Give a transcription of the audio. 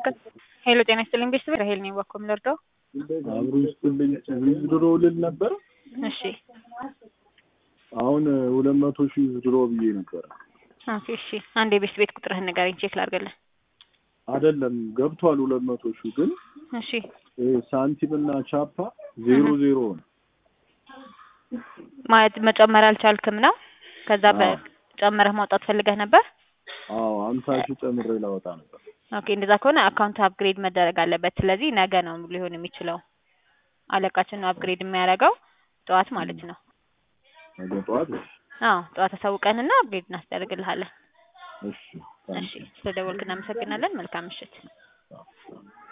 ሄሎ ጤና ይስጥልኝ ቤተሰብ ራሄል ነኝ ባኮ ምለርዳው አብሮ ይስጥልኝ ዊዝድሮ ልል ነበር። እሺ አሁን ሁለት መቶ ሺህ ዊዝድሮ ብዬ ነበረ። ኦኬ እሺ አንድ የቤት ቤት ቁጥርህን ንገረኝ ቼክ ላድርግልህ አይደለም ገብቷል ሁለት መቶ ሺህ ግን እሺ ይሄ ሳንቲም እና ቻፓ ዜሮ ዜሮ ነው። ማለት መጨመር አልቻልክም ነው ከዛ በጨመረህ ማውጣት ፈልገህ ነበር አዎ አምሳ ሺህ ጨምሬ ላወጣ ነበር። ኦኬ እንደዛ ከሆነ አካውንት አፕግሬድ መደረግ አለበት ስለዚህ ነገ ነው ሊሆን የሚችለው አለቃችን ነው አፕግሬድ የሚያደርገው ጠዋት ማለት ነው ነገ ጠዋት እሺ አዎ ጠዋት አሳውቀንና አፕግሬድ እናስደርግልሃለን እሺ እሺ ስለደወልክ እናመሰግናለን መልካም ምሽት